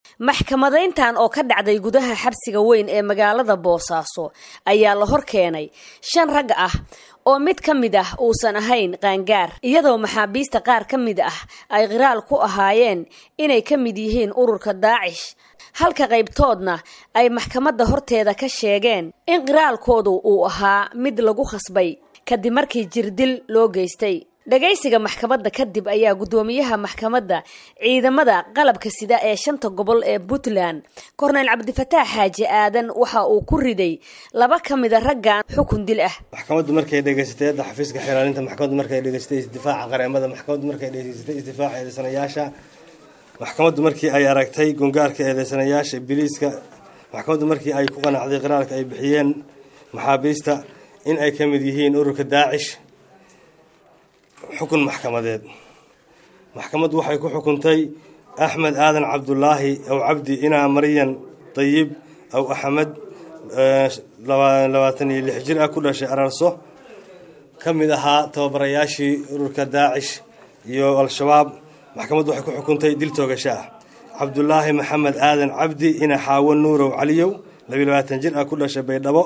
maxkamadayntan oo ka dhacday gudaha xabsiga weyn ee magaalada boosaaso ayaa la hor keenay shan rag ah oo mid ka mid ah uusan ahayn qaangaar iyadoo maxaabiista qaar ka mid ah ay qiraal ku ahaayeen inay ka mid yihiin ururka daacish halka qaybtoodna ay maxkamadda horteeda ka sheegeen in qiraalkoodu uu ahaa mid lagu khasbay kadib markii jirdil loo geystay dhagaysiga maxkamadda kadib ayaa guddoomiyaha maxkamadda ciidamada qalabka sida ee shanta gobol ee puntland korneyl cabdifataax xaaji aadan waxa uu ku riday laba ka mida raggan xukun dil ah maxkamaddu markay dhegaysatay hadda xafiiska xiraalinta maxkamaddu markay dhegaysatay isdifaaca qareemada maxkamaddu markay dhegaysatay isdifaaca eedeysanayaasha maxkamaddu markii ay aragtay gungaarka eedeysanayaasha biliiska maxkamaddu markii ay ku qanacday qiraalka ay bixiyeen maxaabiista in ay ka mid yihiin ururka daacish xukun maxkamadeed maxkamaddu waxay ku xukuntay axmed aadan cabdulaahi aw cabdi inaa maryan dayib aw axmed labaatan iyo lix jir ah ku dhashay ararso ka mid ahaa tababarayaashii ururka daacish iyo al-shabaab maxkamaddu waxay ku xukuntay dil toogasho ah cabdulaahi maxamed aadan cabdi ina xaawo nuurow caliyow labiyo labaatan jir ah ku dhashay baydhabo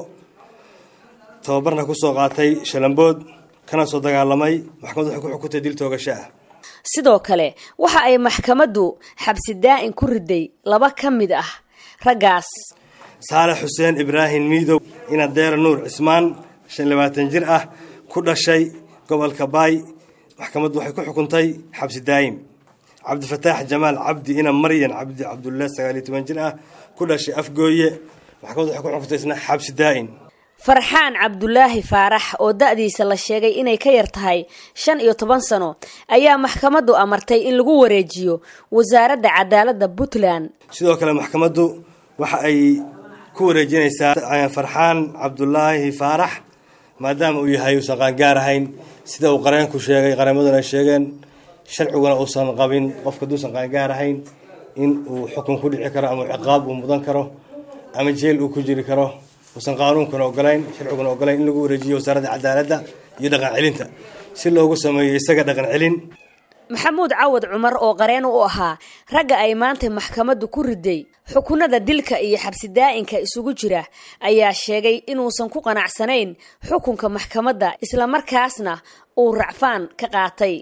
tababarna kusoo qaatay shalambood kana soo dagaalamay maxkamaddu waxay ku xukuntay dil toogasho ah sidoo kale waxa ay maxkamaddu xabsi daa-in ku riday laba ka mid ah raggaas saalex xuseen ibraahim miidow ina deera nuur cismaan shan labaatan jir ah ku dhashay gobolka baay maxkamaddu waxay ku xukuntay xabsi daayim cabdifataax jamaal cabdi ina maryan cabdi cabdulla sagaaliyo toban jir ah ku dhashay afgooye maxkamaddu waxay ku xukuntay isna xabsi daa-in farxaan cabdulaahi faarax oo da-diisa la sheegay inay ka yar tahay shan iyo toban sano ayaa maxkamaddu amartay in lagu wareejiyo wasaaradda cadaaladda puntland sidoo kale maxkamaddu waxa ay ku wareejinaysaa farxaan cabdulaahi faarax maadaama uu yahay uusan qaangaar ahayn sida uu qareenku sheegay qareemaduna ay sheegeen sharciguna uusan qabin qofka haduusan qaangaar ahayn in uu xukun ku dhici karo ama ciqaab uu mudan karo ama jeel uu ku jiri karo uusan qaanuunkuna ogolayn sharciguna ogolayn in lagu wareejiyo wasaaradda cadaaladda iyo dhaqan celinta si loogu sameeyo isaga dhaqan celin maxamuud cawad cumar oo qareen u ahaa ragga ay maanta maxkamaddu ku riday xukunada dilka iyo xabsi daa-inka isugu jira ayaa sheegay inuusan ku qanacsanayn xukunka maxkamadda islamarkaasna uu racfaan ka qaatay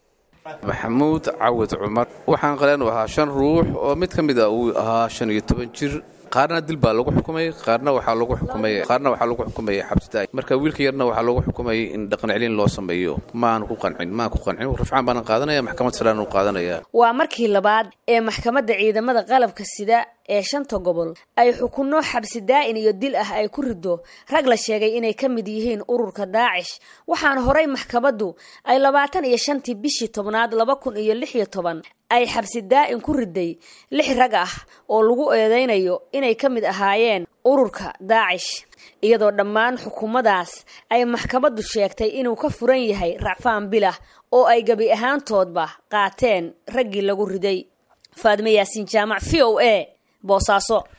maxamuud cawad cumar waxaan qareen u ahaa shan ruux oo mid ka mid a uu ahaa shan iyo toban jir qaarna dil baa lagu xukumay qaarna waxaa lagu xukumay qaarna waxaa lagu xukumayay xabsidaay marka wiilka yarna waxaa lagu xukumayay in dhaqan celin loo sameeyo maaan ku qancin maan ku qancin rafcaan baanan qaadanaya maxkamad saraan u qaadanaya waa markii labaad ee maxkamadda ciidamada qalabka sida ee shanta gobol ay xukunno xabsi daa-in iyo dil ah ay ku rido rag la sheegay inay ka mid yihiin ururka daacish waxaana horay maxkamaddu ay labaatan iyo shantii bishii tobnaad laba kun iyo lix iyo toban ay xabsi daa-in ku riday lix rag ah oo lagu eedeynayo inay ka mid ahaayeen ururka daacish iyadoo dhammaan xukuumadaas ay maxkamaddu sheegtay inuu ka furan yahay racfaan bilah oo ay gebi ahaantoodba qaateen raggii lagu riday faadme yaasiin jaamac v o a boosaaso